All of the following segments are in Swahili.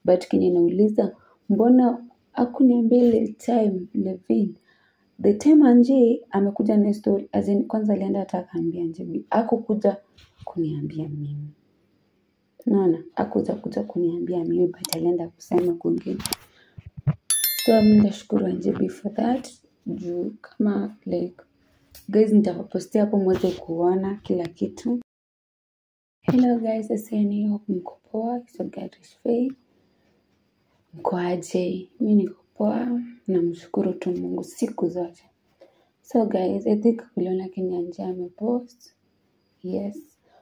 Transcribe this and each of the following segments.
but kenye nauliza mbona hakuniambia ile time Levin the time Anji amekuja na story as in kwanza alienda hata akaambia Anji hakukuja kuniambia mimi naona hakuja kuja kuniambia mimi but alienda kusema kwingine so mi nitashukuru Anji for that juu kama like guys nitawapostia hapo mweze kuona kila kitu hello guys aseni hope mko poa so God is faith mko aje mi niko poa namshukuru tu Mungu siku zote so guys I think uliona Kenya Anji amepost yes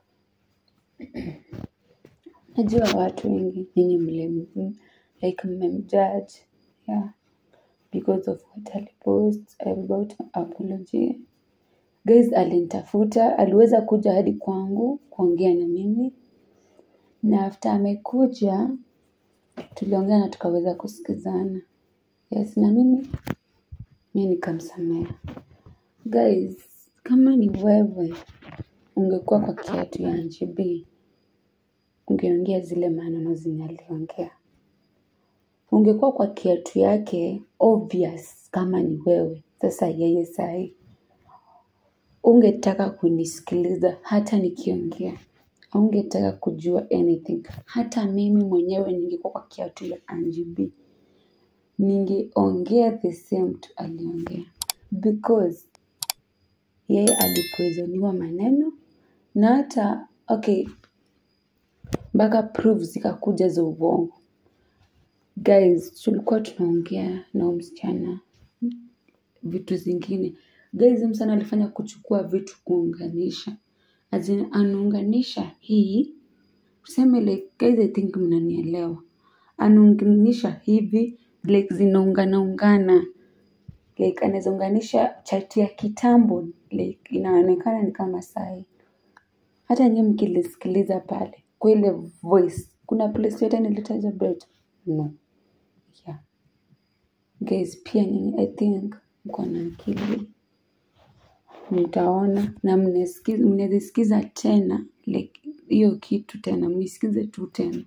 najua watu wengi nyinyi mlem like mmemjudge yeah because of what alipost about apology guys alinitafuta aliweza kuja hadi kwangu kuongea na mimi na after amekuja tuliongea na tukaweza kusikizana yes na mimi mi nikamsamea guys kama ni wewe ungekuwa kwa kiatu ya Anji B ungeongea zile maneno zenye aliongea ungekuwa kwa kiatu yake obvious kama ni wewe sasa yeye sahi ungetaka kunisikiliza hata nikiongea ungetaka kujua anything hata mimi mwenyewe ningekuwa kwa kiatu ya Anji B ningeongea the same tu aliongea because yeye alipoezoniwa maneno na hata okay mpaka proof zikakuja za uongo guys tulikuwa tunaongea na huyu msichana vitu zingine guys huyu msichana alifanya kuchukua vitu kuunganisha as in anaunganisha hii tuseme like guys I think mnanielewa anaunganisha hivi like zinaungana ungana like anaweza unganisha chati ya kitambo like inaonekana ni kama sai hata nyie mkilisikiliza pale kwa ile voice kuna place yote nilitaja bet no yeah guys pia nyinyi i think mko na akili mtaona na mnasikiza mnazisikiza tena like hiyo kitu tena misikize tu tena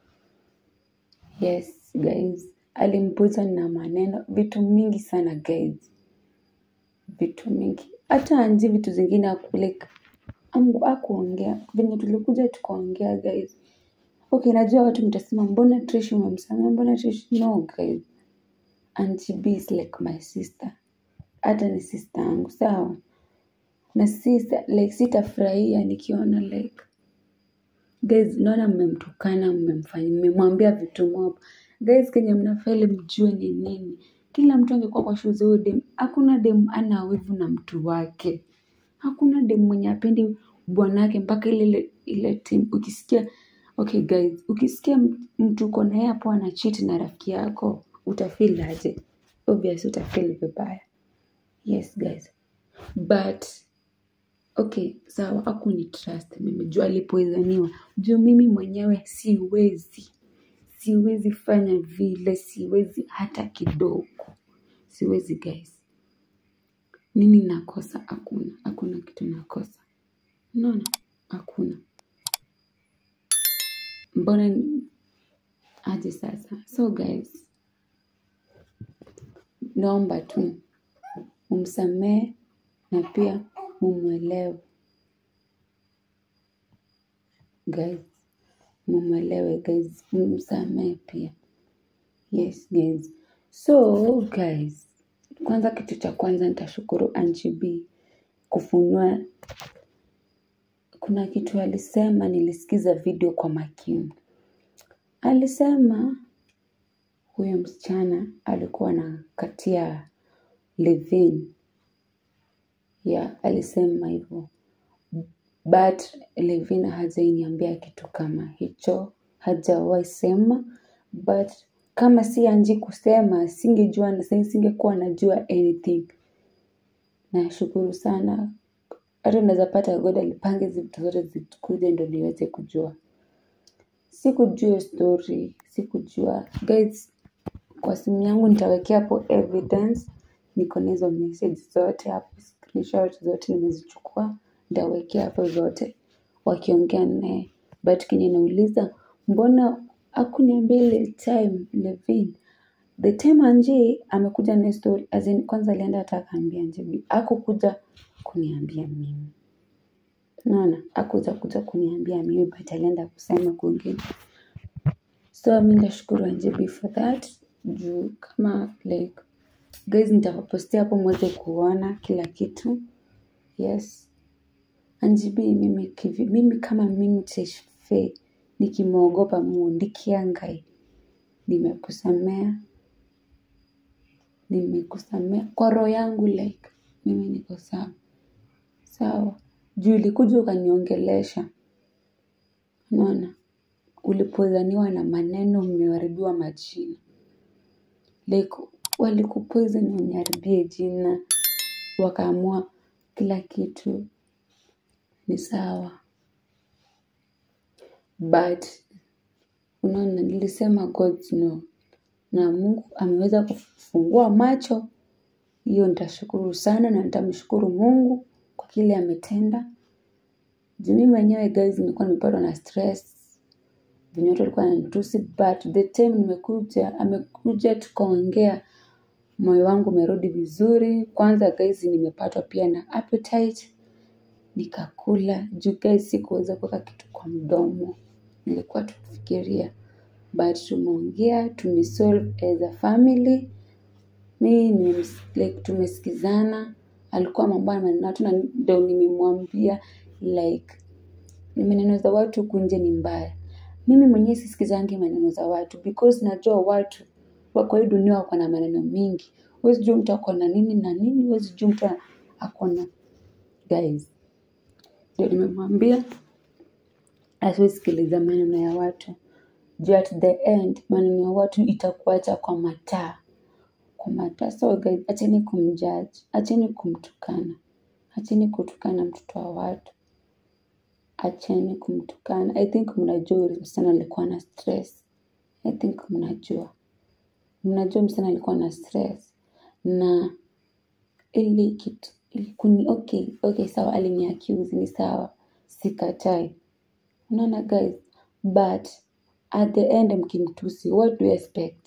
yes guys alimpuza na maneno vitu mingi sana guys vitu mingi hata anji vitu zingine aku like Mungu akuongea venye tulikuja tukaongea guys okay najua watu mtasema mbona Trish umemsamea mbona Trish no guys Auntie B is like my sister hata ni sister yangu sawa na sisa like sitafurahia nikiona like guys naona mmemtukana mmemfanya mmemwambia vitu mob guys kenye mnafeli mjue ni nini kila mtu angekuwa kwa shoes huyo dem hakuna dem ana wivu na mtu wake hakuna dem mwenye apendi bwanake mpaka ile ile, ile team ukisikia okay guys ukisikia m- mtu uko naye hapo ana cheat na rafiki yako utafeel aje obvious utafeel vibaya yes guys but okay sawa akuni trust mimi juu alipoizaniwa juu mimi mwenyewe siwezi siwezi fanya vile siwezi hata kidogo siwezi guys nini nakosa hakuna hakuna kitu nakosa unaona hakuna mbona ni- aje sasa so guys naomba tu umsamee na pia mumwelewe guys mumwelewe guys msamee pia yes guys so guys kwanza kitu cha kwanza nitashukuru Angie B kufunua kuna kitu alisema nilisikiza video kwa makini alisema huyo msichana alikuwa na katia Levin yeah alisema hivyo but Levin hajainiambia kitu kama hicho hajawahi sema but kama si Anji kusema singejua na sasa singekuwa najua anything nashukuru sana hata naweza pata God alipange hizi vitu zote zikuje ndo niweze kujua sikujua hiyo story sikujua guys kwa simu yangu nitawekea hapo evidence niko na hizo message zote hapo screenshot zote nimezichukua nitawekea hapo zote wakiongea naye but kenye nauliza mbona akuniambia ile time Levin the time Anji amekuja na story as in, kwanza alienda hata akaambia Anji akukuja kuniambia mimi naona akuja kuja kuniambia mimi but alienda kusema kwingine so mi nashukuru Anjibi for that juu kama like guys nitawapostia hapo mweze kuona kila kitu yes Anjibi mimi kivi, mimi kama mimi Tesfaye nikimwogopa Mungu ndikiangai nimekusamea nimekusamea kwa roho yangu like mimi niko sawa sawa juu ulikuja ukaniongelesha unaona ulipozaniwa na maneno umeharibiwa majina like walikupoison uniharibie jina wakaamua kila kitu ni sawa but unaona nilisema God no na Mungu ameweza kufungua macho hiyo nitashukuru sana na nitamshukuru Mungu kwa kile ametenda juu mimi mwenyewe guys nilikuwa nimepatwa na stress venye watu walikuwa wananitusi but the time nimekuja amekuja tukaongea moyo wangu umerudi vizuri kwanza guys nimepatwa pia na appetite nikakula juu guys sikuweza kuweka kitu kwa mdomo nilikuwa tukifikiria but tumeongea tumesolve as a family mi ni like tumesikizana alikuwa mambo ya maneno watu na ndo nimemwambia like ni maneno za watu huku nje ni mbaya mimi mwenyewe sisikizangi maneno za watu because najua watu wako hii dunia wako na maneno mingi huwezi jua mtu ako na nini na nini huwezi jua mtu ako na guys ndio nimemwambia asiwezi sikiliza maneno ya watu juu at the end maneno ya watu itakuacha kwa mataa kwa mataa so guys acheni kumjudge acheni kumtukana acheni kutukana mtoto wa watu acheni kumtukana i think mnajua yule msichana alikuwa na stress i think mnajua mnajua msichana alikuwa na stress na ili kitu kuni okay okay sawa aliniaccuse ni sawa sikatai unaona guys but at the end mkimtusi what do you expect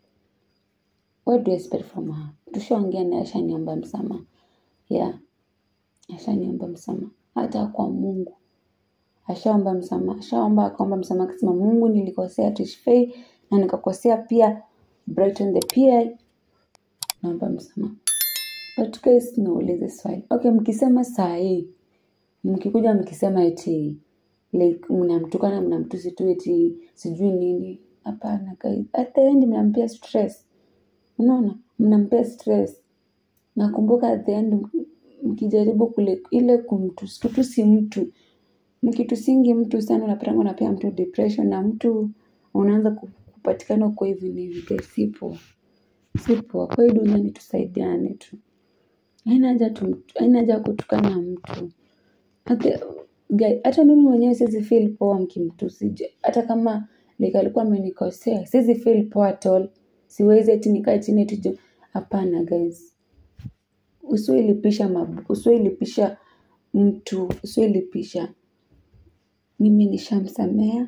what do you expect from her tushaongea naye ashaniomba msamaha yeah ashaniomba msamaha hata kwa mungu ashaomba msamaha ashaomba akaomba msamaha akasema mungu nilikosea Tesfaye na nikakosea pia Brighton the PL naomba msamaha but guys naulize swali okay mkisema saa hii mkikuja mkisema eti like mnamtukana mnamtusi tu eti sijui nini hapana guys at the end mnampea stress unaona mnampea stress nakumbuka at the end mkijaribu kule ile kumtusi kutusi mtu mkitusingi mtu sana unapatanga unapea mtu depression na mtu unaanza kupatikana uko hivi ni hivi guys sipo sipo kwa hii dunia ni tusaidiane tu haina haja tu haina haja kutukana mtu hata guy hata mimi mwenyewe siwezi feel poa mkimtusi Je, hata kama like alikuwa amenikosea siwezi feel poa at all siwezi eti nikae chini eti ju- hapana guys usiolipisha mabu usiolipisha mtu usiolipisha mimi nishamsamea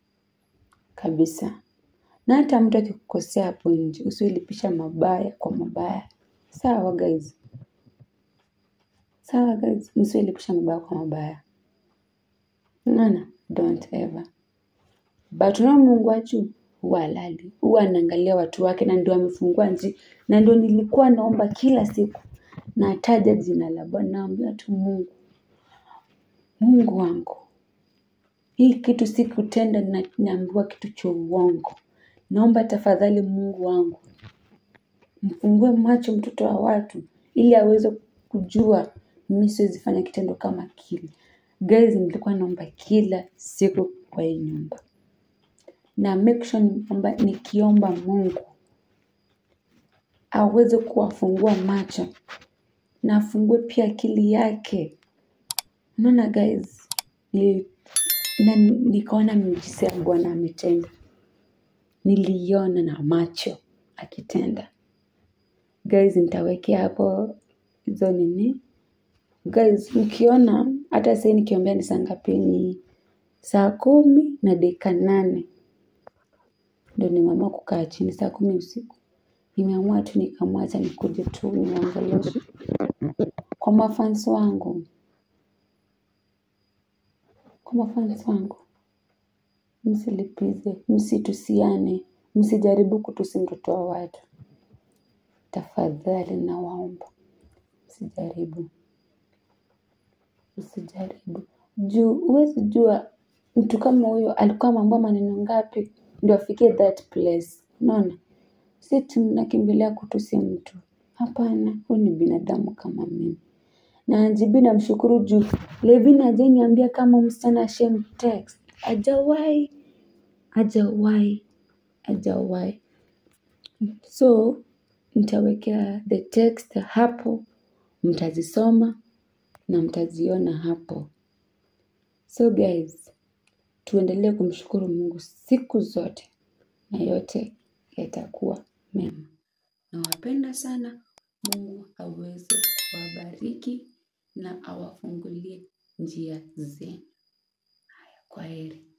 kabisa na hata mtu akikukosea hapo nje usiolipisha mabaya kwa mabaya sawa guys sawa guys msiolipisha mabaya kwa mabaya unaona don't ever but unao mungu wachu huwa halali huwa anaangalia watu wake na ndio amefungua nji na ndio nilikuwa naomba kila siku nataja jina la bwana naambia tu mungu mungu wangu hii kitu si kutenda na naambiwa kitu cha uongo naomba tafadhali mungu wangu mfungue macho mtoto wa watu ili aweze kujua mimi siwezi fanya kitendo kama kile guys nilikuwa naomba kila siku kwa hii nyumba na make sure kwamba nikiomba mungu aweze kuwafungua macho na afungue pia akili yake unaona guys ni, na nikaona miujiza ya bwana ametenda niliiona na macho akitenda guys nitawekea hapo hizo nini guys mkiona hata sahii nikiombea ni saa ngapi ni saa kumi na dakika nane ndo nimeamua kukaa chini saa kumi usiku. Nimeamua tu nikamwacha nikuje tu niwaongeleshe. Kwa mafans wangu, kwa mafans wangu, msilipize, msitusiane, msijaribu kutusi mtoto wa watu. Tafadhali nawaomba, msijaribu, msijaribu. Juu, huwezi jua mtu kama huyo alikuwa ameambiwa maneno ngapi ndio afikie that place. Unaona? Si tunakimbilia kutusi mtu. Hapana, huyu ni binadamu kama mimi. Na Anjibi namshukuru juu Levin hajaniambia kama msichana ashamtext. Hajawahi, hajawahi, hajawahi. So, nitawekea the text hapo, mtazisoma na mtaziona hapo. So guys, tuendelee kumshukuru Mungu siku zote na yote yatakuwa mema. Nawapenda sana. Mungu aweze kuwabariki na awafungulie njia zenu. Haya, kwaheri.